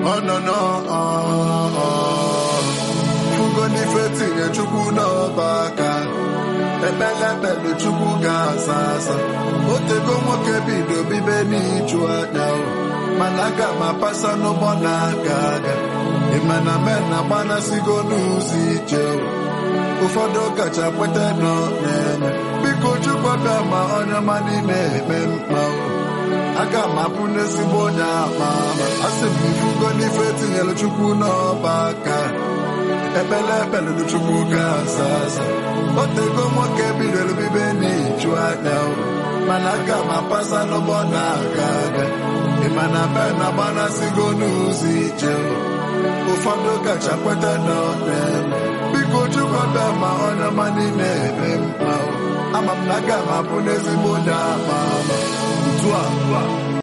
ọnọnọ fugo n'ife tinye chukwu n'ọba aka ekpele ekpele chukwu ga-asa asa otego nwoke bido bibe n'iju anya o mana aga m apasa n'ụgbọ na-aga aga ịmana men agbanasigo n'ụzọ ije o ụfọdụ kacha kweta nọ na-eme biko chukwu bịa ma onye ọma n'ime eme mkpa o aga m abụ n'ezigbo onye ama ama asị m ifugo n'ife tinyere chukwu n'ọba aka ekpele ekpele na chukwu ga-asa asa otego nwoke bidoro bibe n'iju anya o mana aga m apasa n'ụgbọ na-aga aga ịmana be na agbanasigo n'ụzọ ije o ụfọdụ kacha kweta nọ na-eme biko chukwu bịa ma onye ọma n'ime eme mkpa o ama m na aga m abụ n'ezigbo onye ama ama otu a